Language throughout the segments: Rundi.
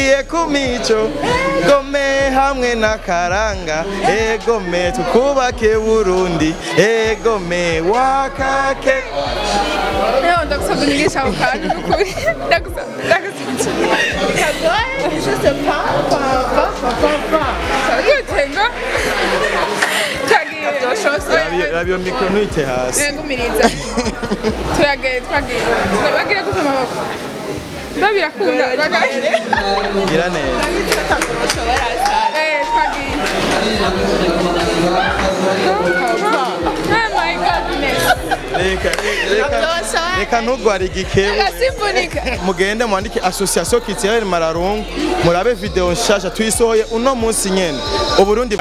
Iye kumico gome hamwe n'akaranga egome tukubake Burundi egome wakake Leo ndakusaba unigisha ako kantu n'ukuri ndakusaba ndakusaba Kagoye, je sais pas, pas, pas, pas, pas. yutenga twagiye Rabi- rabi iyo mikoro ntuyite hasi ngumiriza turagiye twagiye turabagira gute amaboko biba birakunda gira neza Eh, twagiye Oh my goodness reka reka reka ntugware igikebu agasimbunika mugende mwandike association culturelle mararungu murabe video nshasha tuyisohoye uno munsi nyene uburundi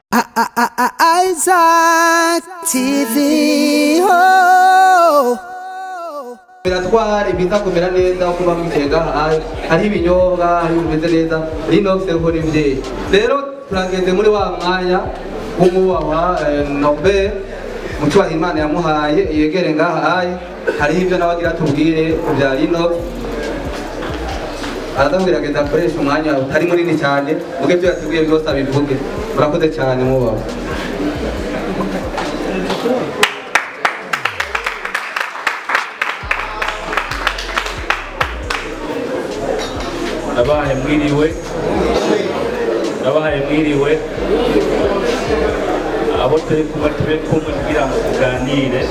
Isaac TV. Oh. biratwara ibiza kumera neza aho kuba mwitega hari hariho ibinyobwa hari bimeze neza rino seruko n'imvyeyi rero turageze muri wa mwanya w'umubahwa eh, Norbert mu cyubahiro imana yamuhaye yegere ngaha hayi hariho ibyo nawe agira tubwire ku bya rino araza kugerageza akoresha umwanya utari munini cyane ubwo ibyo yateguye byose abivuge murakoze cyane mubahwa nabahaye mwiriwe nabahaye mwiriwe abo turi kumwe tube kumwe kugira ngo tuganire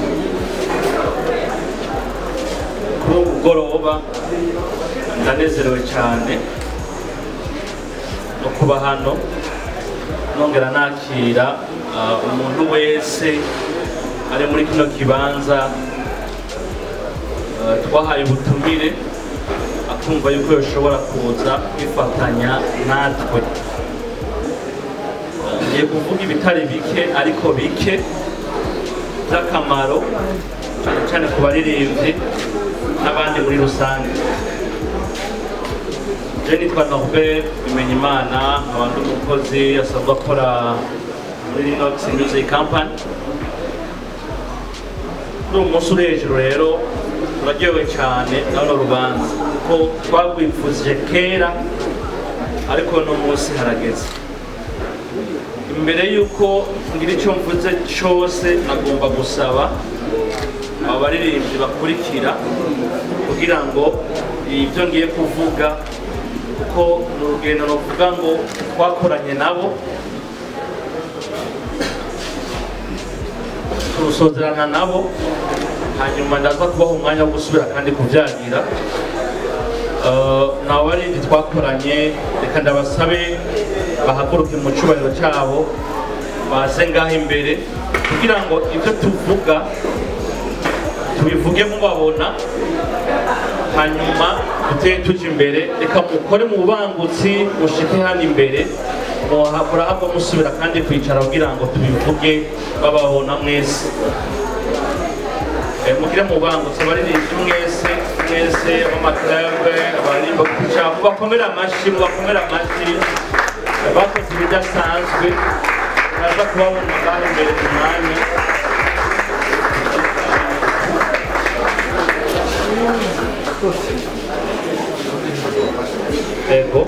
kuri ubu mugoroba ndanezerewe cyane no kuba hano nongera nakira ah, umuntu wese ari muri kino kibanza ah, twahaye ubutumire akumva yuko yoshobora kuza kwifatanya natwe ngiye kuvuga ibitari bike ariko bike by'akamaro cyane cyane ku baririmbyi n'abandi muri rusange je nitwa Norbert Bimenyimana abantu umukozi asanzwe akora muri Rinox Music Company kuri uyu munsi uri hejuru rero turaryohewe cyane na runo rubanza ko twagwifuzije kera ariko uno munsi harageze imbere y'uko ngira icyo mvuze cyose nagomba gusaba aba baririmbyi bakurikira kugira ngo ibyo ngiye kuvuga kuko ni urugendo ruvuga ngo twakoranye nabo turusozerana nabo hanyuma ndaza kubaha umwanya wo gusubira kandi kubyagira Eh, nabo barindi twakoranye reka ndabasabe bahaguruke mu cyubahiro cyabo baze ngaho imbere kugira ngo ibyo tuvuga tubivuge mubabona hanyuma dutere tujya imbere reka mukore mu bubangutsi mushike hano imbere muha- murahabwa musubira kandi kwicara kugira ngo tubivuge bababona mwese Eh, mugire mu bangutse abaririmbyi mwese mwese b'amaklabe abaririmba ku cyapa mubakomere amashyi mubakomere amashyi Eh, bakoze ibidasanzwe baza kubabona ngaho imbere ku mwanya Ego.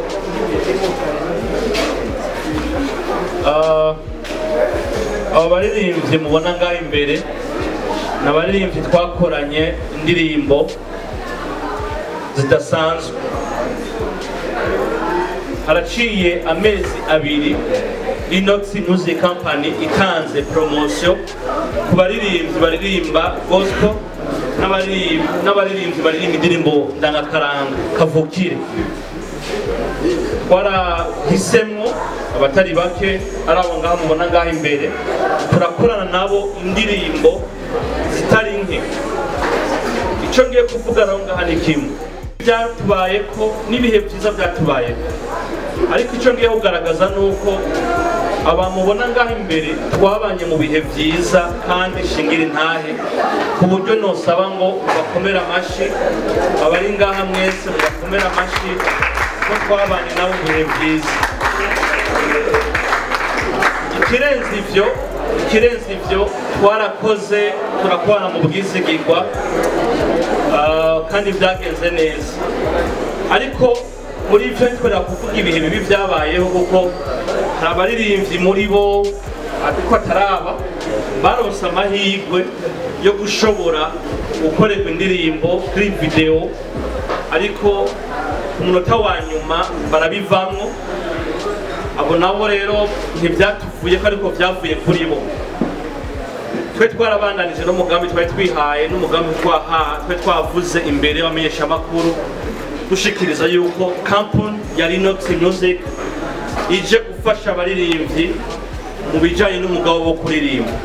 Ah, abo baririmbyi mubona ngaho imbere ni abaririmbyi twakoranye indirimbo zidasanzwe haraciye amezi abiri Inox Music Company itanze promotion ku baririmbyi baririmba gospel n'abaririmbi- n'abaririmbyi baririmba indirimbo ndangakaranga kavukire twarahisemo abatari bake ari abo ngaho mubona ngaho imbere turakorana nabo indirimbo zitari nke icyo ngiye kuvuga rero ngaha ni kimwe byatubaye ko n'ibihe byiza byatubayeho ariko icyo ngiye kugaragaza ni uko abamubona ngaho imbere twabanye mu bihe byiza kandi shingira intahe ku buryo nosaba ngo bakomere amashyi abari ngaha mwese mubakomere amashyi ko twabanye nabo mu bihe byiza ikirenze ibyo ikirenze ibyo twarakoze turakorana mu bwizigirwa ah, kandi byagenze neza ariko muri ivyo ntitwerera kuvuga ibihe bibi vyabayeho kuko hari abaririmbyi muri bo ariko ataraba baronse amahirwe yo gushobora gukorerwa indirimbo kuri video ariko ku munota wa nyuma barabivamwo abo nabo rero ntibyatuvuye ko ariko byavuye kuri bo twe twarabandanije n'umugambi twari twihaye n'umugambi twaha twe twavuze imbere y'abamenyeshamakuru dushikiriza yuko kampani ya Linux Music ije gufasha abaririmbyi mu bijyanye n'umugabo wo kuririmba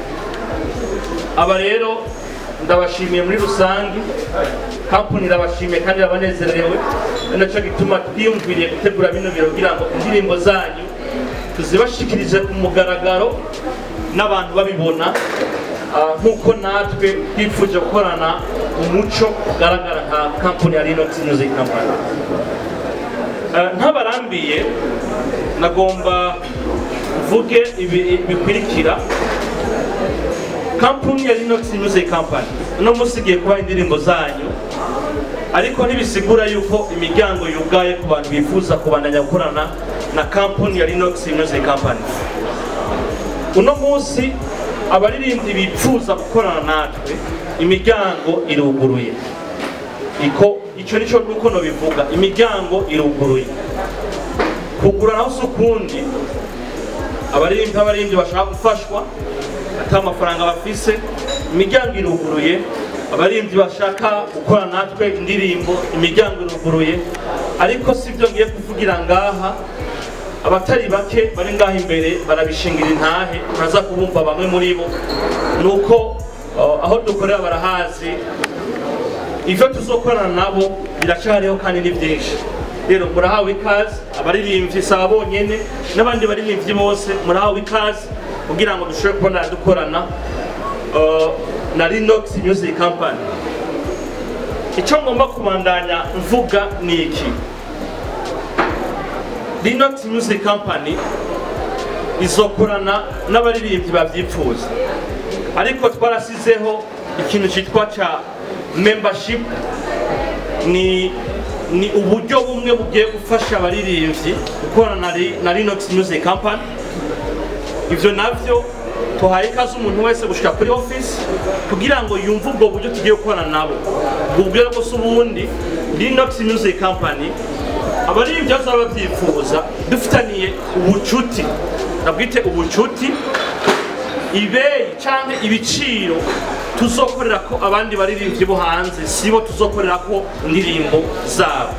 aba rero ndabashimiye muri rusange kampani irabashimiye kandi irabanezerewe ari nacyo gituma twiyumviriye gutegura bino biro kugira ngo indirimbo zanyu tuzibashikirize ku mugaragaro n'abantu babibona ah, nk'uko natwe twifuje gukorana umuco ugaragara nka kampani ya Linux Music Company Ah, ntabarambiye nagomba mvuge ibi bikurikira kampani ya Linux Music Company uno munsi igiye kubaha indirimbo zanyu ariko ntibisigura yuko imiryango yugaye ku bantu bifuza kubandanya gukorana na kampani ya Linux Music Company uno munsi abaririmbyi bifuza gukorana natwe imiryango iruguruye iko icyo nicyo nuko nobivuga imiryango iruguruye kugura naho si ukundi abaririmbyi abaririmbyi bashaka gufashwa ata amafaranga bafise imiryango iruguruye abaririmbyi bashaka gukora natwe indirimbo imiryango iruguruye ariko si byo ngiye kuvugira ngaha abatari bake bari ngaha imbere barabishingira intahe uraza kubumva bamwe muri bo ni uko uh, aho dukorera barahazi ivyo tuzokorana nabo biracyariho kandi ni byinshi rero murahawe ikaze abaririmbyi saba bonyene n'abandi baririmbyi bose murahawe ikaze kugira ngo dushobore kubona dukorana uh, na Linux Music Company icyo ngomba kubandanya mvuga ni iki Linux Music Company izokorana n'abaririmbyi bavyipfuza ariko twarasizeho ikintu cyitwa ca membership ni ni uburyo bumwe bugiye gufasha abaririmbyi gukorana na Li- na Linux Music Company ivyo navyo tuhaye ikaze umuntu wese gushika kuri office kugira ngo yumve ubwo buryo tugiye gukorana nabo ubwo buryo bwose ubundi Linux Music Company abaririmbyi bazaba babyifuza dufitaniye ubucuti nabwite ubucuti ibeyi canke ibiciro tuzokorera ko abandi baririmbyi bo hanze sibo tuzokorera ko indirimbo zabo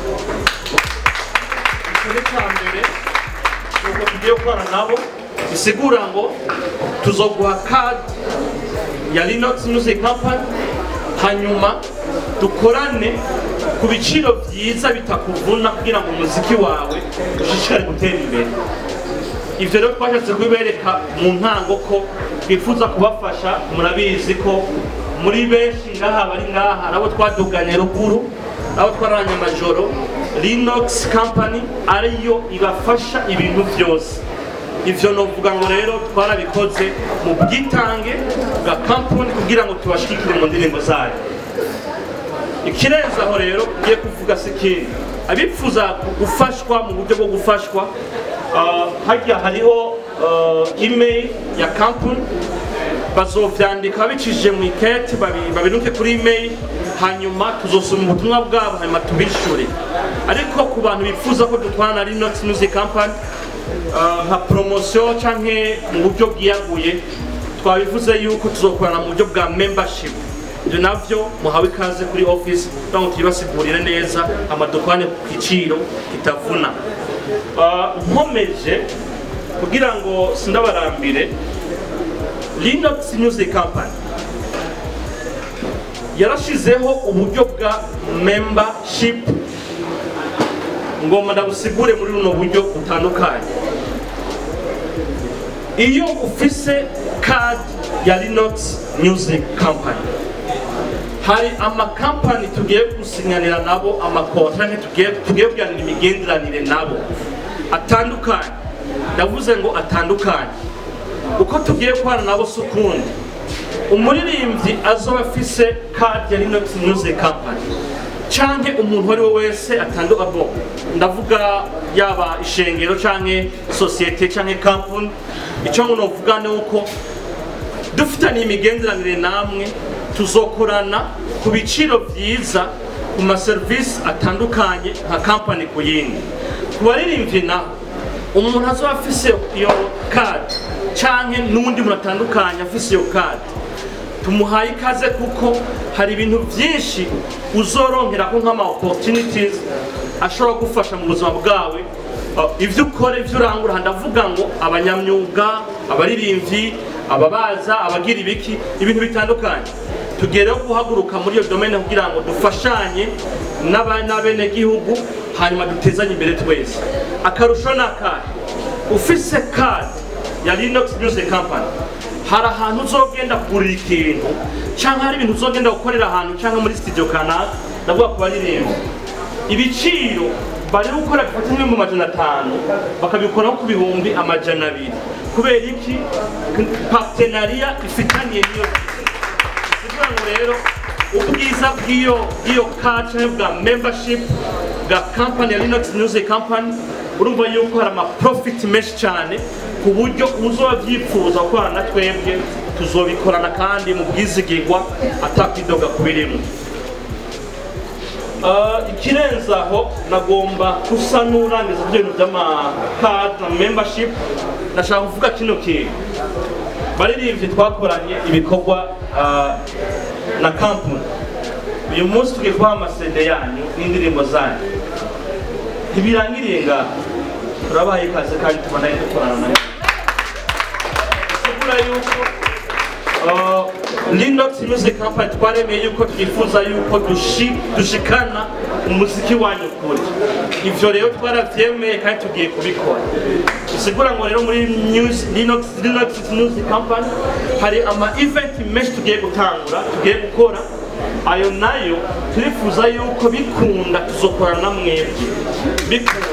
icyo ni cya mbere nuko tugiye gukorana nabo bisigura ngo tuzoguha kadi ya Linux Music Company hanyuma dukorane ku biciro byiza bitakuvuna kugira ngo umuziki wawe ushishikare gutera imbere ivyo rero twashatse kubibereka mu ntango ko twifuza kubafasha murabizi ko muri benshi ngaha bari ngaha nabo twaduganye ruguru nabo twararanye amajoro Linux Company ariyo ibafasha ibintu byose ivyo novuga ngo rero twarabikoze mu bwitange bwa kampani kugira ngo tubashikire mu ndirimbo zayo ikirenze aho rero ngiye kuvuga si ikindi abifuza gufashwa mu buryo bwo gufashwa ah, harya hariho ah, email ya kampani bazovyandika bicishije mu ikete babi- babinuke kuri email hanyuma tuzosoma ubutumwa bwabo hanyuma tubishure ariko ku bantu bifuza ko dutwara na Linux Music Company ah, nka promotion canke mu buryo bwiyaguye twabivuze yuko tuzokorana mu buryo bwa membership ibyo navyo muhawe ikaze kuri office kugira ngo tubibasigurire neza amadokwane ku giciro kitavuna Ah, nkomeje kugira ngo sindabarambire Linux Music Company yarashizeho uburyo bwa membership ngomba ndabusigure muri runo buryo butandukanye iyo ufise card ya Linux Music Company hari amakampani tugiye gusinyanira nabo amakontra tugiye tugiye kuganira imigenderanire nabo atandukanye ndavuze ngo atandukanye uko tugiye kubana nabo si ukundi umuririmbyi azoba afise kadi ya Linux Music Company canke umuntu uwo ari we wese atandu abo ndavuga yaba ishengero canke sosiyete canke kampuni icyo ngo novuga ni uko dufitaniye imigenderanire namwe tuzokorana ku biciro byiza ku maserivisi atandukanye nka kampani ku yindi ku baririmbyi naho umuntu azoba afise iyo kadi canke n'undi muntu atandukanye afise iyo kadi tumuhaye ikaze kuko hari ibintu byinshi uzoronkera ko nk'ama opportunities ashobora gufasha mu buzima bwawe Uh, ibyo ukora ibyo urangura ndavuga ngo abanyamyuga abaririmbyi ababaza abagira ibiki ibintu bitandukanye tugereho guhaguruka muri iyo domene kugira ngo dufashanye n'aba- n'abenegihugu hanyuma dutezanye imbere twese akarusho ni akahe ufise kadi ya Linux Music Company hari ahantu uzogenda kugurira ikintu cyangwa hari ibintu uzogenda gukorera ahantu cyangwa muri studio kanaka ndavuga ku baririmbyi ibiciro bari gukora bifata nk'ibihumbi amajana atanu bakabikoraho ku bihumbi amajana abiri kubera iki partenariya ifitaniye n'iyo kugira ngo rero ubwiza bw'iyo bw'iyo card cyangwa bwa membership bwa company ya Linux Music Company urumva yuko hari ama profit menshi cyane ku buryo uzoba byifuza gukorana na twebwe tuzobikorana kandi mu bwizigirwa atakwidoga kubirimo Uh, ikirenze aho nagomba gusa n'urangiza ibyo bintu by'amakadi na membership nashaka kuvuga kino kintu baririmbyi twakoranye ibikorwa uh, na kampuni uyu munsi tugiye kubaha amasede yanyu n'indirimbo zanyu ntibirangiriye ngaha turabahaye ikaze kandi tubona dukorana nayo bisigura yuko uh, Linux Music Company twaremeye yuko twifuza yuko dushi, dushikana umuziki wanyu kure ivyo rero twaravyemeye kandi tugiye kubikora bisigura ngo rero muri news, Linux, Linux Music Company hari ama event menshi tugiye gutangura tugiye gukora ayo nayo turifuza yuko bikunda tuzokorana na mwebwe bikunda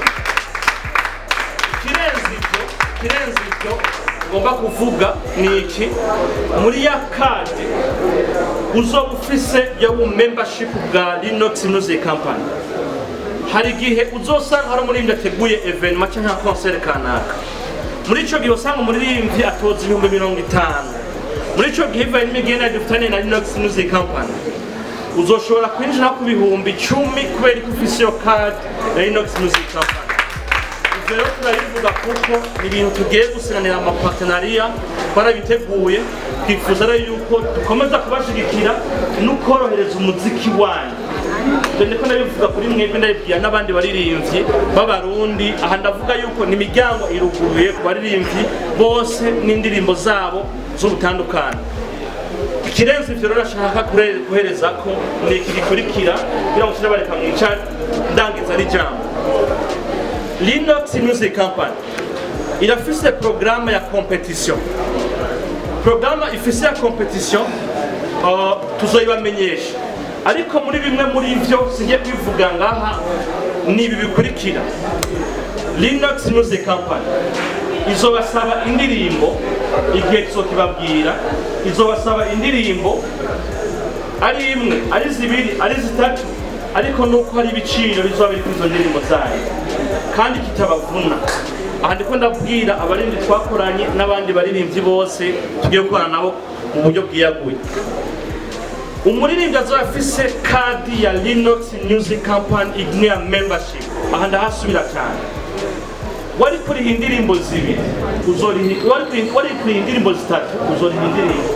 ikirenze ibyo ikirenze ibyo ngomba kuvuga ni iki muri ya kadi uzoba ufise ya bu membership bwa Linux Music Company hari igihe uzosanga hari umuririmbyi ateguye evenement cyangwa concert kanaka muri ico gihe usanga umuririmbyi atoza ibihumbi mirongo itanu muri ico gihe bivanye n'imigenderanire dufitanye na Linux Music Company uzoshobora kwinjira ku bihumbi icumi kubera ko ufise iyo kadi ya Linux Music Company Ivyo rero turabivuga kuko ni ibintu tugiye gusiganira amapartenariya twarabiteguye twifuza rero yuko dukomeza kubashigikira no korohereza umuziki wanyu Ibyo ndiko ndabivuga kuri mwebwe ndabibwira n'abandi baririmbyi b'abarundi aha ndavuga yuko ni imiryango iruguruye ku baririmbyi bose n'indirimbo zabo z'ubutandukane ikirenze ivyo rero nashaka kure- guhereza ko ni iki gikurikira kugira ngo turabareka mwicare ndangiza n'ijambo Linux Music Company irafise programme ya competition programme ifise ya competition uh, tuzoyibamenyesha ariko muri bimwe muri ivyo singiye kwivuga ngaha ni ibi bikurikira Linux Music Company izobasaba indirimbo igihe tuzokibabwira izobasaba indirimbo ari imwe ari zibiri ari zitatu ariko nuko hari ibiciro bizoba biri kuri izo ndirimbo zayo kandi kitabavuna aha ndiko ndabwira abaririmbyi twakoranye n'abandi baririmbyi bose tugiye gukorana nabo mu buryo bwiyaguye umuririmbyi azoba afise kadi ya Linux Music Company igniya membership aha ndahasubira cyane wari kuriha indirimbo zibiri uzoriha wari kuriha- wari kuriha indirimbo zitatu uzoriha indirimbo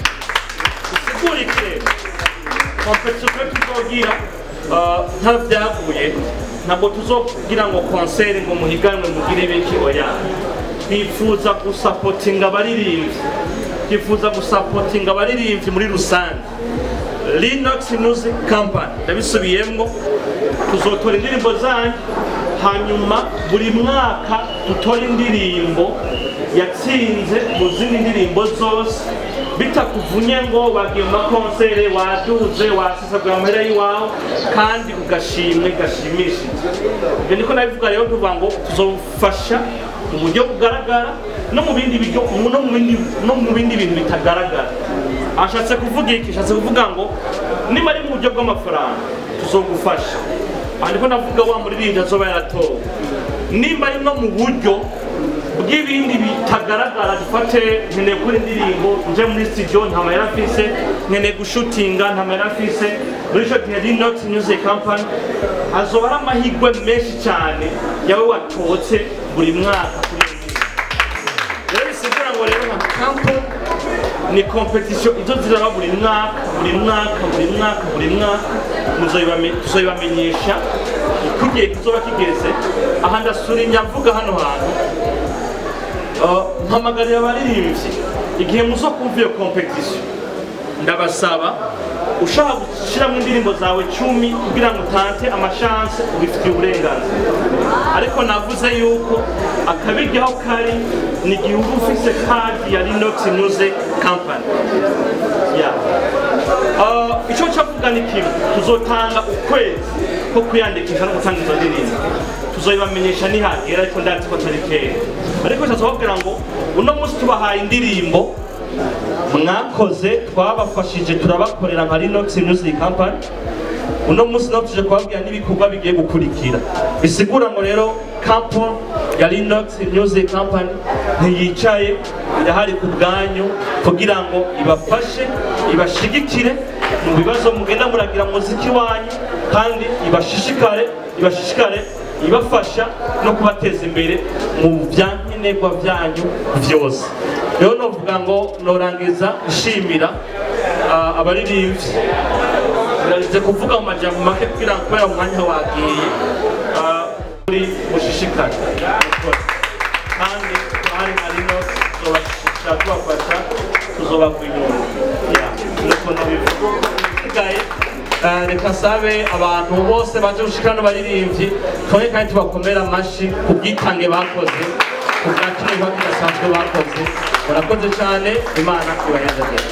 usigurike kompetisiyo twe tuzogira uh, nta vyaguye ntabwo tuzogira ngo konseri ngo muhiganwe mugire ibiki oya twifuza gusapotinga abaririmbyi twifuza gusapotinga abaririmbyi muri rusange Linux Music Company ndabisubiyemwo tuzotora indirimbo zanyu hanyuma buri mwaka dutora indirimbo yatsinze mu zindi ndirimbo zose bitakuvunye ngo wagiye mu makonsere waduze wasesagura amahera y'iwawe kandi ugashimwe gashimishije ibyo niko nabivuga rero tuvuga ngo tuzofasha mu buryo bugaragara no mu bindi biryo no mu bindi no mu bindi bintu bitagaragara ashatse kuvuga iki ashatse kuvuga ngo niba ari mu buryo bw'amafaranga tuzogufasha aha ndiko ndavuga wa muririmbyi azoba yaratowe nimba ari no mu buryo bw'ibindi bitagaragara dufate nkeneye gukora indirimbo nje muri studio nta mayera afise nkeneye gushutinga nta mayera afise muri ico gihe Linux Music Company azoba ari amahirwe menshi cyane yawe watotse buri mwaka kuri iyo ndirimbo. rero bisigura ngo rero nka kampo ni competition izo ziraba buri mwaka buri mwaka buri mwaka buri mwaka muzoyibame- tuzoyibamenyesha uko igihe kizoba kigeze aha ndasurinya mvuga hano hantu Uh, mpamagarira abaririmbyi igihe muzo kumva iyo competition ndabasaba ushaka gushyiramo indirimbo zawe cumi kugira ngo utante amashanse ubifitiye uburenganzira ariko navuze yuko akabiryaho kari ni igihe uba ufise kadi ya Linux Music Company yeah. Uh, icyo cyavuga ni kimwe tuzotanga ukwezi ko kwiyandikisha no gutanga izo ndirimbo tuzoyibamenyesha nihagera ariko ndazi ko atari kera ariko tuzababwira ngo uno munsi tubahaye indirimbo mwakoze twabafashije turabakorera nka Linux Music Company uno munsi naho tuje kubabwira n'ibikorwa bigiye gukurikira bisigura ngo rero kampo ya Linux Music Company ntiyicaye irahari ku bwanyu kugira ngo ibafashe ibashigikire mu bibazo mugenda muragira mu muziki wanyu kandi ibashishikare ibashishikare ibafasha no kubateza imbere mu byankenerwa byanyu byose rero novuga ngo norangiza nshimira ah, abaririmbyi birarize kuvuga mu majambo make kugira ngo kubera umwanya wagiye ah, muri mushishikare kandi hari na rino tuzobashishikara tubafasha tuzobagwa inyuma Ya, nuko ndabivuga isigaye eh, reka sabe abantu bose baje gushikana n'abaririmbyi twonge kandi tubakomera amashi ku bwitange bakoze ku bwa kino gikorwa kidasanzwe bakoze murakoze cyane imana ibayazagire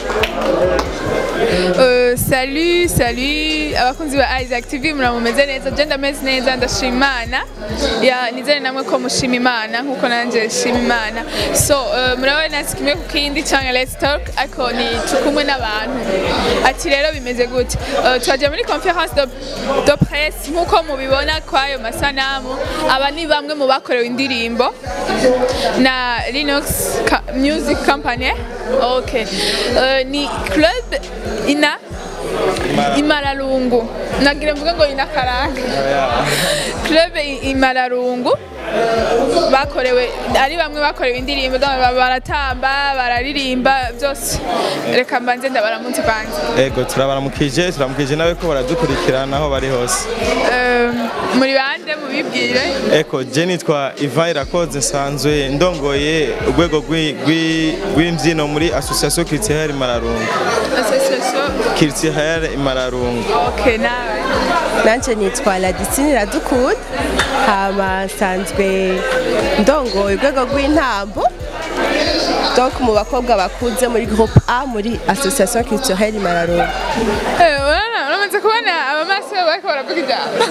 Euh, salut, salut abakunzi ba Isaac TV muramumeze neza je ndameze neza ndashima Imana ya nizere namwe ko mushima Imana nkuko nanje nshima Imana so uh, murabona sikimwe ku kindi cyangwa let's talk ariko ni tukumwe n'abantu ati rero bimeze gute uh, twaje muri conference de, de presse nkuko mubibona kwayo masanamu aba ni bamwe mu bakorewe indirimbo na Linux Ca- Music Company okay uh, ni club ina imararungu nagira mvuga ngo ina karanga club I- imararungu bakorewe ari bamwe bakorewe indirimbo ba- baratamba bararirimba byose reka mbanze ndabaramutse kwanza ego turabaramukije turamukije nawe ko baradukurikirana aho bari hose Euh, muri bande mubibwire eko je nitwa Ivan Irakoze nsanzwe ndongoye urwego rw'i- rw'i- rw'imbyino muri association culturelle Mararungu association culturelle Mararungu okay nawe nanje nitwa Ladisine Iradukunda hama nsanzwe ndongoye urwego rw'intambo donc mu bakobwa bakuze muri groupe A muri association culturelle Mararungu Eh, urabona uramaze kubona abamaso bariko baravuga ijambo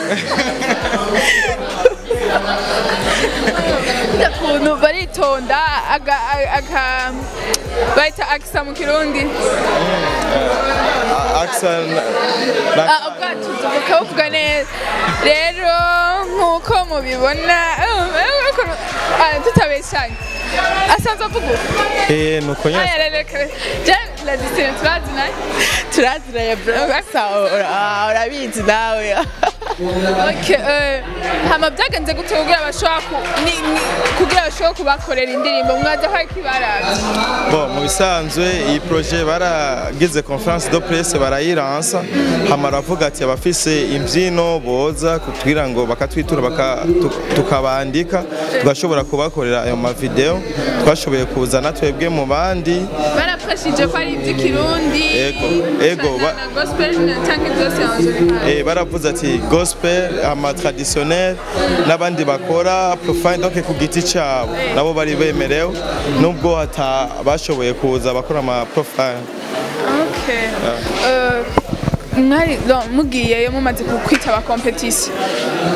ukuntu baritonda aga- aga- aga- bayita akisa mu kirundi Axel Ah, ubwatuzo bukabuvuga neza rero nk'uko mubibona eh, eh, ukuntu- ah, tutabeshanye asanzwe avuga uko eh nuko nyine aya rereka je la distance turazinaye turaziranye bro gasa urabizi nawe Okay, eh, hama byagenze gute kugira bashobora ku- ni- ni- kugira bashobora kubakorera indirimbo mwaza ko ariko ibaravye Bon, mu bisanzwe iyi projet baragize conference de presse barayiransa hama baravuga ati abafise imbyino boza kugira ngo bakatwitura baka- tu- tukabandika tugashobora kubakorera ayo mavideo twashoboye kuzana twebwe mu bandi barafashije ko ari iby'ikirundi Ego, ego, ba- na gospel cyangwa byose yanzurika Eh, baravuze ati gospel ama traditionnel n'abandi bakora profile donc ku giti cyabo nabo bari bemerewe nubwo hata bashoboye kuza bakora ama profile Okay. Eh, mwari no, mugiyeyo mumaze ku- kwitaba competition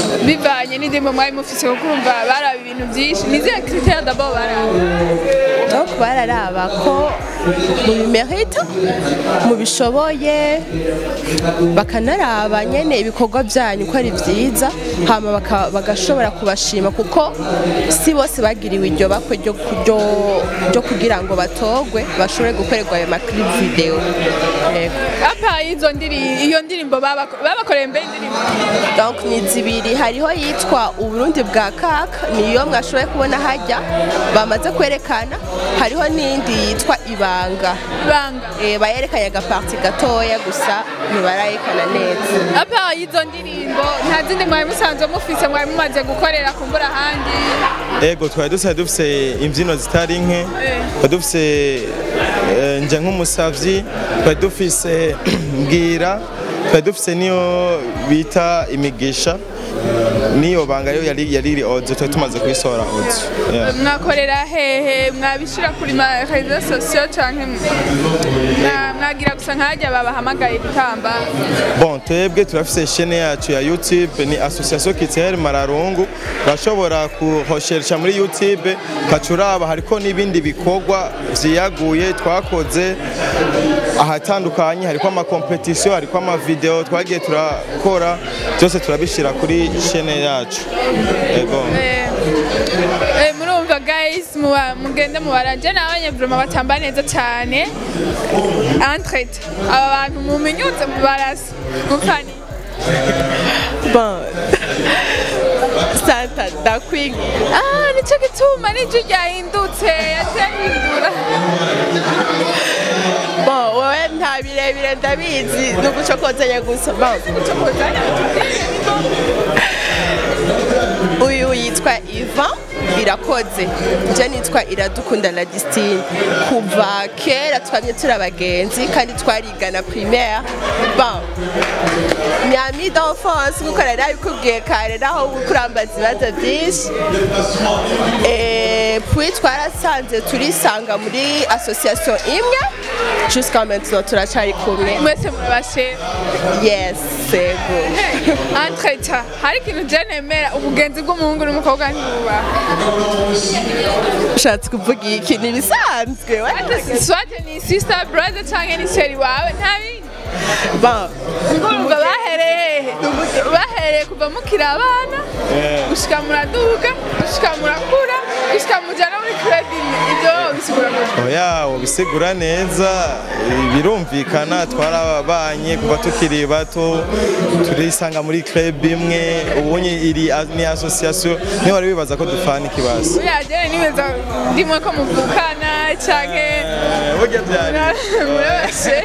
bivanye n'indimo mwari mufise kuko urumva baraba ibintu byinshi nizihe critère d'abord baraba donc bararaba ko mubimerita mubishoboye bakanaraba nyene ibikorwa byanyu ko ari byiza hama baka- bagashobora kubashima kuko si bose bagiriwe iryo bakwe ryo ryo- ryo kugira ngo batogwe bashobore gukorerwa ayo maklip video Yego. apa izo ndirimbo iyo ndirimbo babako- babakoreye mbere indirimbo donc ni zibiri hariho yitwa uburundi bwa kaka niyo mwashoboye kubona hajya bamaze kwerekana hariho n'indi yitwa ibanga ibanga Eh, bayerekanye agaparti gatoya gusa ntibarayerekana neza apa izo ndirimbo nta zindi mwari musanzwe mufise mwari mumaze gukorera kumbura ahandi ego twari dusanzwe dufise imbyino zitari nke Eh. twari dufise eh, nje nk'umusavyi twari dufise mbwira twari dufise niyo bita imigisha niyo banga yo yari yari iri audio twari tumaze kuyisohora audio Yeah. mwakorera hehe mwabishira kuri ma réseaux sociaux canke mwa- mwagira gusa nkajya babahamagaye gutamba Bon, twebwe turafise chaîne yacu ya YouTube ni Association Kiteri Mararungu urashobora kuhosheresha muri YouTube ukacuraba hariko n'ibindi bikorwa vyiyaguye twakoze ahatandukanye hariko ama competition hariko ama video twagiye turakora byose turabishira kuri chaîne yacu ego Eh, eh, murumva guys muba- mugende mubaranje nabonye vraiment batamba neza cyane entrete aba bantu muminyutse mubarasa mukani bon santa dakwing ah nicyo gituma n'ijwi ryahindutse yatahindura bon wowe nta birebire ndabizi ni ugucokozanya gusa bon uyu yitwa ivan irakoze nje nitwa iradukunda la distine kuva kera twamye turi abagenzi kandi twarigana primaire bon ni ami d'enfance kuko nari nabikubwiye kare naho kurambaza ibibazo byinshi Eh, puis twarasanze turisanga muri association imwe jusqu'à maintenant turacari kumwe mwese murabashe yes sego entrete hari ikintu je nemera ubugenzi bw'umuhungu n'umukobwa ntibubaha ushatse kuvuga iki ni ibisanzwe swate ni sister brother canke ni sheri wawe nta bindi bon ubwo bahereye hehe bahereye kuva mukiri abana gushika muraduga gushika murakura gushika muja no muri club imwe ibyo bisigura gute oya ubisigura neza birumvikana twarabanye kuva tukiri bato turisanga muri club imwe ubunye iri a- ni association niho wari wibaza ko dupfana ikibazo buriya jene nibeza ndimwe ko muvukana canke Eh, burya byari murabashe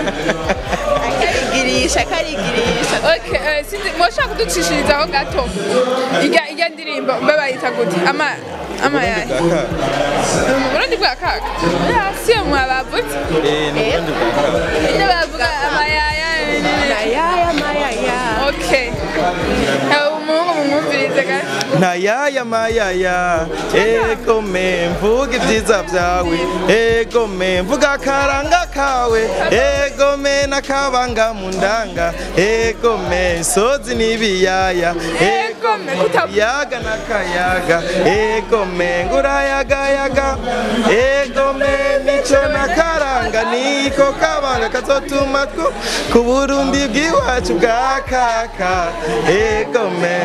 karigirisha karigirisha Okay, eh, sinzi mwoshaka kuducishirizaho gato irya irya ndirimbo mbe bayita gute ama ama yayi Kaka, mu Burundi bwa kaka ya siyo mwabavutse eh, ni ubundi bwa kaka. ibyo bavuga amayaya ayaya mayaya okay Eh, umuhungu mumwumvirize gato ntayaya mayaya egome mvuga ibyiza byawe egome mvuga akaranga kawe egome n'akabanga mu ndanga egome sozi n'ibiyaya Egome, kutavuga. yaga n'akayaga egome ngurayagayaga egome nico n'akaranga niko kabanga kazotuma two ku burundi bw'iwacu bwa kaka egome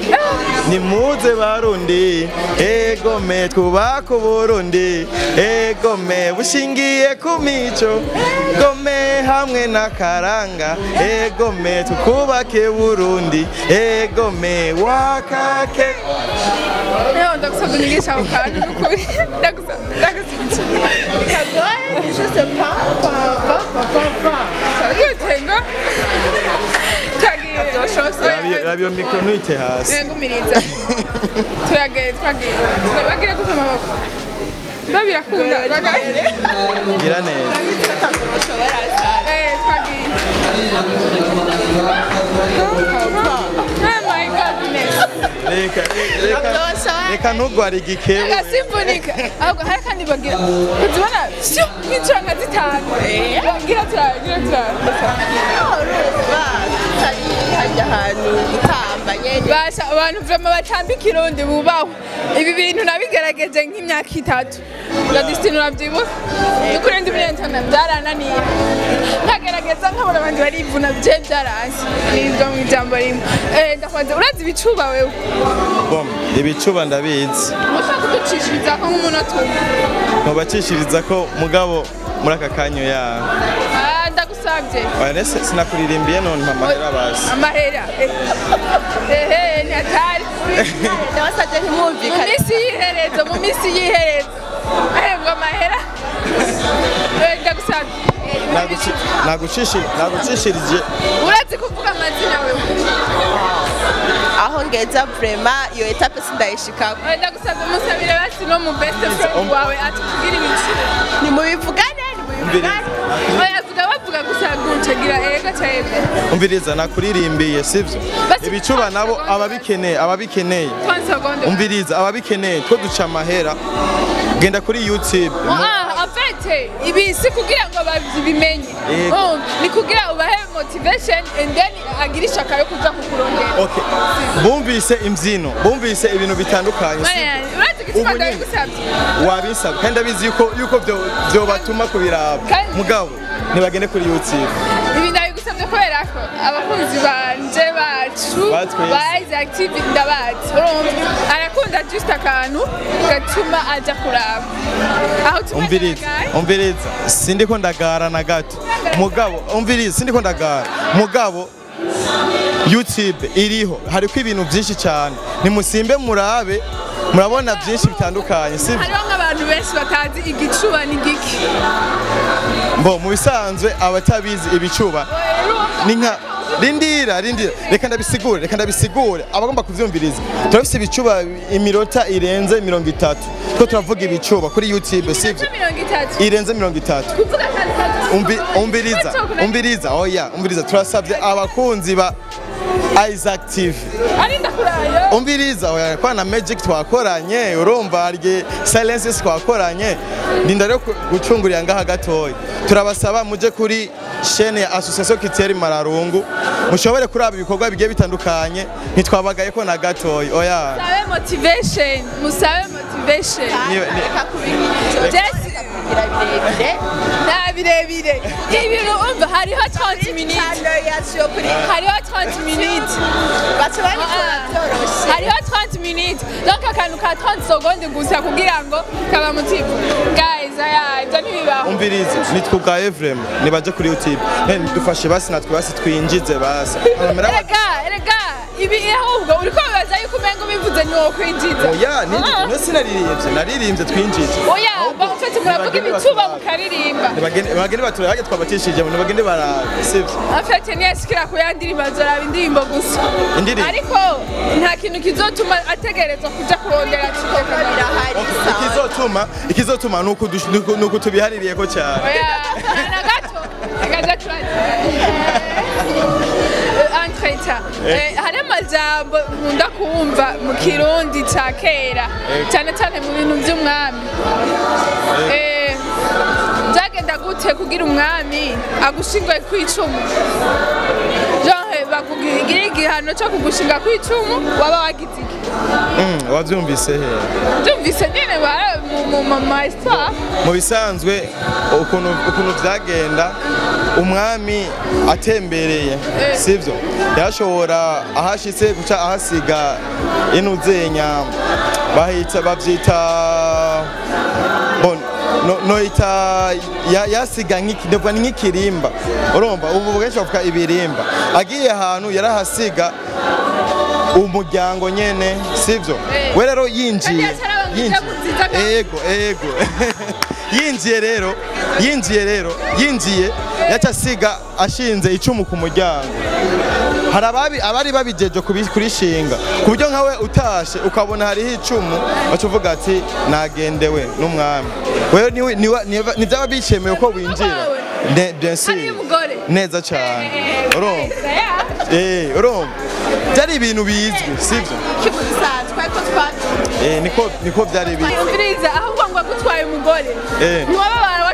nimuze barundi egome twubaka uburundi egome bushingiye ku mico egome hamwe n'akaranga egome tukubake burundi egome wakake Leo ndagusaba unigisha ako kantu n'ukuri ndagusaba ndagusaba kagoye je sais pas pa pa pa pa yutengo twagiye rabyo mikoro ntuyite hasi ngumiriza turagiye twagiye bagire gute amaboko biba birakunda bagaye gira neza eh twagiye oh my goodness reka reka reka ntugware igikebo agasimbunika ahubwo hari kandi bagira uzibona syo nk'inshuro zitanu bagira turagira turagira hajya ahantu gutamba nyene basha abantu vrema batamba ikirundi bubahwe ibi bintu nabigerageje nk'imyaka itatu gadisitini urabyibuka nukuri ndi muri entona byarananiye nkagerageza nkabona abandi barivuna bye byaranze nibyo mu ijambo rimwe Eh, ndakwanze urazi ibicuba wewe bom ibicuba ndabizi ushaka kuducishiriza ko nk'umunota umwe ntubacishiriza ko mugabo muri aka kanya ya Ah, ndagusabye oya nese sinakuririmbiye none mpamahera basi amahera ehe ni hatari ndabasabye mu ntimwumvikane minsi y'iherezo mu minsi y'iherezo ahembwa amahera Eh, ndagusabye Naguci- nagucishi- nagucishirije urazi kuvuga amazina wewe aho ngeza vrema iyo etape sindayishikako Eh, ndagusabye musabire basi no mu best friend wawe atubwire ibiciro nimubivugane nimubivugane oya vuga bavuga gusa gucagira ega cyebe umviriza nakuririmbiye sivyo Basi- ibicuba nabo ababikeneye ababikeneye 30 secondes umviriza ababikeneye two duca amahera genda kuri youtube Ah, en fait, ibi si kugira ngo babimenye Yego. Oh, ni kugira ubahe motivation and then agire ishaka yo kuza kukurondera Okay. bumvise imbyino bumvise ibintu bitandukanye Mana sivyo? yanjye, urazi igituma Ubu nyine. ndabigusabye wabisaba kandi abizi yuko yuko byo byobatuma kubiraba Kandi- mugabo ntibagende kuri youtube ibi ndabigusabye kubera ko abakunzi banje bacu Batwese. ba Isaac TV ndabazi urumva arakunda just akantu gatuma ajya kuraba aho umviriza tumagaragaye umviriza sindiko ndagara na gato mugabo umviriza sindiko ndagara mugabo youtube iriho hariko ibintu byinshi cyane nimusimbe murabe murabona byinshi bitandukanye sibyo hariho nk'abantu benshi batazi igicuba ni giki mbo mu bisanzwe abatabizi ibicuba ni nka rindira rindira reka ndabisigure reka ndabisigure abagomba kuvyumviriza turafise ibicuba iminota irenze mirongo itatu two turavuga ibicuba kuri youtube sivyo mirongo itatu irenze mirongo itatu kuvuga kandi Umbi, umbiriza umbiriza oya umbiriza turasabye abakunzi ba Isaac TV ari ndakurayo umbiriza oya kwa na Magic twakoranye urumva harye Silences twakoranye ndinda rero ku- gucungurira ngaha gatoya turabasaba muje kuri chaîne ya Association Kiteri Mararungu mushobore kuraba ibikorwa bigiye bitandukanye ntitwabagaye ko na gatoya oya musabe motivation musabe motivation Ni- ni- reka kubigira Jesse kugira birebire nta birebire ibintu umva hariho 30 minutes cyane yacu yo kuri hariho 30 minutes baca babikora byoroshye hariho 30 minutes donc akantu ka 30 secondes gusa kugira ngo kaba mutivu guys aya ibyo ntibibaho umbiriza nitwugaye vraiment nibaje kuri YouTube Eh, dufashe basi natwe basi twinjize basi Amera- erega erega ibi ahubwo uriko bibaza yuko umenga ubivuze ni wo kwinjiza oya ni Ah. no sinaririmbye naririmbye twinjije oya bamufite muravuga Nibagende ibicuba baturabe. mukaririmba Nibagende bagende batura hajya twabatishije nibagende bara sivyo afite ntiyashikira ku ya ndirimbo azoraba indirimbo gusa Indirimbo? ariko nta kintu kizotuma ategerezwa kuja kurondera kigeka birahari sawa ikizotuma ikizotuma nuko dush- nuko- nuko tubihaririye ko cyane oya na gato akaja turaza entreta hari amajambo nkunda kumva mu kirundi ca kera cyane cyane mu bintu by'umwami Eh, byagenda gute kugira umwami agushingwe ku icumu genre bakugira igihano cyo kugushinga ku icumu waba wagize iki Mm, wavyumvise he byumvise nyine bara- mu- mu mu ma histoire mu bisanzwe ukuntu ukuntu byagenda umwami atembereye Eh. sivyo yashobora ahashitse guca ahasiga inuzenya bahita bavyita bon no, noita ya- yasiga nk'iki ndavuga ni nk'ikirimba urumva ubu benshi bavuga ibirimba agiye ahantu yarahasiga umuryango nyene sivyo Eh. we rero yinjiye Kandi yacaraba ngo yinjiye ijya kuziza ka- ego ego yinjiye rero yinjiye rero yinjiye yaca asiga ashinze icumu ku muryango hari ababi abari babijeje kubi- kurishinga ku buryo nkawe utashe ukabona hariho icumu baca uvuga ati nagendewe n'umwami wewe niwe- niwe- niwe- ntibyaba bicemewe ko winjira Ne- bien sûr. hariyo umugore neza cyane urumva Eh, Eh, urumva byari ibintu bizwi sibyo kibusanzwe ko twabyumva Eh, niko niko byari bizwi umviriza ahubwo ngo agutwaye umugore Eh. ntiwababara wacikoma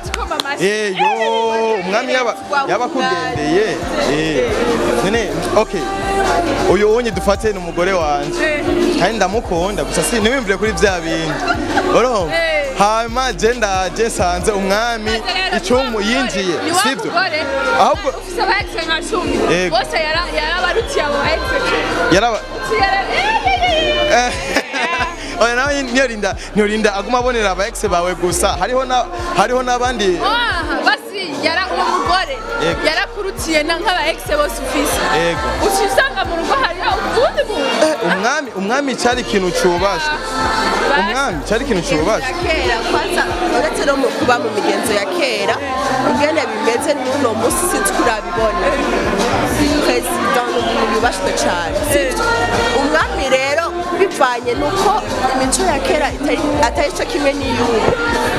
amashyi. Eh, yo umwami yaba yabakugendeye eh none okay uyu wonye dufate ni umugore wanje Eh. kandi ndamukunda gusa si ntiwimvire kuri bya bindi urumva Eh. hanyuma je ndaje nsanze umwami icumu yinjiye ni wa sibyo mugore ahubwo ufise aba ex nka cumi Yego. bose yara- yarabarutiye abo ex yaraba Yara- Eh, oya nawe niyo rinda niyo rinda aguma abonera aba ex bawe gusa hariho na hariho n'abandi Aha, basi yara uwo mugore Yego. yarakurutiye na nk'aba ex bose ufise Yego. uca usanga mu rugo hariho uwundi muntu Eh, umwami umwami cyari ikintu cyubashwe Basi. umwami cyari ikintu cyubashwe ya kera kwanza uretse no mu kuba mu migenzo ya kera ingene bimeze n'uno munsi sinzi ko urabibona perezida ni umuntu yubashwe cyane sibyo umwami rero bivanye n'uko imico ya kera itari- atari cyo kimwe n'iy'ubu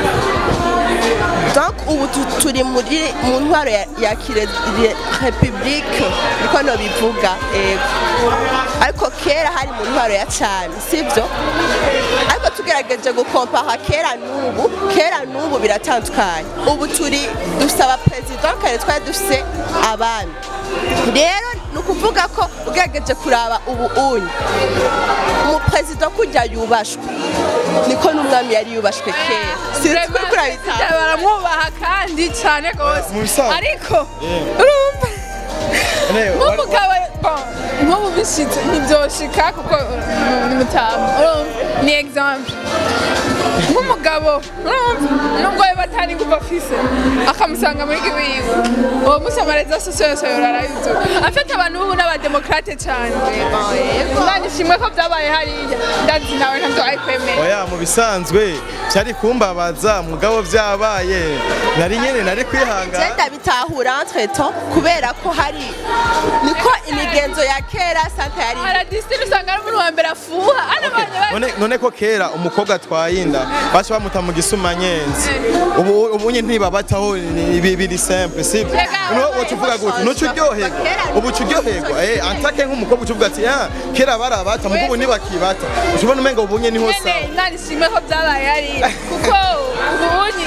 donc ubu tu- turi muri mu ntwaro ya, ya kire- re- republique niko no bivuga ego ariko kera hari mu ntwaro ya cyane sibyo ariko tugerageje gukompaha kera n'ubu kera n'ubu biratandukanye ubu turi dusaba perezida kare twari dufise abami rero ni ukuvuga ko ugerageje kuraba ubu unyi umuperezida kujya yubashwe niko n'umwami yari yubashwe kera sinzi ko uriko urabitahura. baramwubaha kandi cyane rwose mu bisanzwe. ariko Yeah. urumva Ne, wari- nk'umugabo bon, nk'ubu bishitse ntibyoshika kuko uh, ni mutamu urumva ni exemple nk'umugabo urumva nubwo yaba atari nguva afise akamusanga muri giwiwe uwo musi amareza sosiyo yose yorarayuzuye afite abantu b'ubu n'abademokrate cyane imana ishimwe ko byabaye hariya ndazi nawe ntabyo ayikwemera oya mu bisanzwe cyari kumbabaza mugabo byabaye nari nyene nari kwihangana genda bitahura entre temps kubera ko hari niko imigenzo ya kera santa yari aradisitiri usanga ari umuntu wa mbere afuha hano abantu bari none none ko kera umukobwa atwaye inda baca bamuta mu gisumanyenzi ubu ubu nyine ntibabataho ni- ibi biri simple sibyo Rega, no wabaye ucuvuga gute nuco uryoherwa ubu uca uryoherwa eh antake nk'umukobwa ucuvuga ati ah kera barabata mugo ubu ntibakibata ucubona umenga ubu nyine niho nyene sawa imana ishimwe ko byabaye hariya kuko ubunyi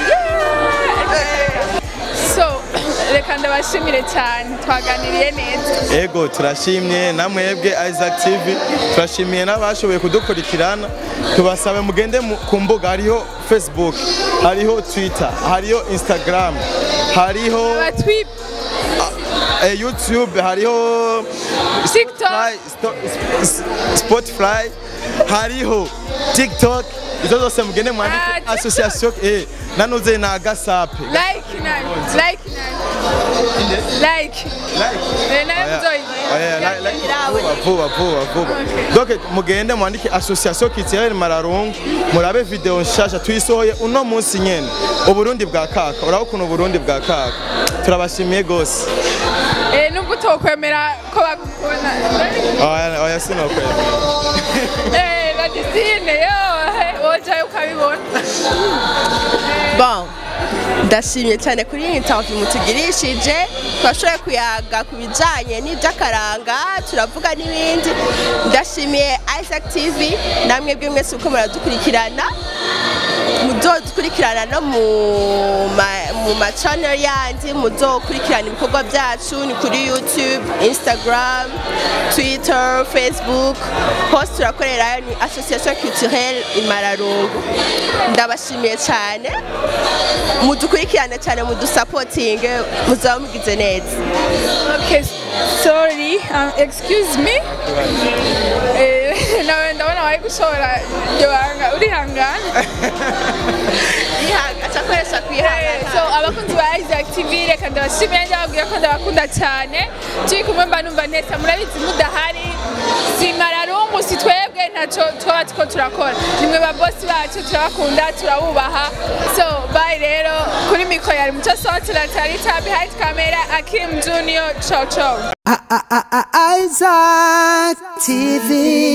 so reka ndabashimire cyane twaganiriye neza ego turashimye namwebwe Isaac TV turashimiye n'abashoboye kudukurikirana tubasabe mugende mu- ku mbuga hariho Facebook hariho Twitter hariho Instagram hariho abatwi eh, YouTube hariho tiktok Spotify, Sto- S- Spotify hariho TikTok izo zose mugende mwandike Ah, TikTok. association eh nanuze na gasape like nani like nani like Eh, nayo muzoyigira vuba vuba vuba donc mugende mwandike association culturelle mararungu murabe video nshasha tuyisohoye uno munsi nyene uburundi bwa kaka uraba ukuntu uburundi bwa kaka turabashimiye gose Eh, nubwo utokwemera ko bagukunda oya oya sinokwera Eh, badisine yo wojayo ukabibona bon ndashimye cyane kuri iyi interview mutugirishije twashoboye kuyaga ku bijyanye n'iby'akaranga turavuga n'ibindi ndashimiye Isaac TV namwe bwe mwese uko muradukurikirana muzodukurikirana no mu ma- mu ma channel yandi muzokurikirana ibikorwa byacu ni kuri YouTube Instagram Twitter Facebook hose turakorerayo ni Association Culturelle Imararungu ndabashimiye cyane mudukurikirane cyane mudusapotinge muzaba mugize neza Okay, sorry, um, excuse me. Eh, nawe ndabona wari gushora iryo banga urihangana Yihanga- acakoresha Eh, kwihangana so abakunzi ba Isaac TV reka ndabashimira ndababwira ko ndabakunda cyane turi kumwe mba numva neza murabizi mudahari si mararungu si twebwe ntacyo twaba tuko turakora nimwe ba bosi bacu turabakunda turabubaha so bye rero kuri mikoro yari muco sote latarita behind camera akim junior ciao ciao Isaac TV.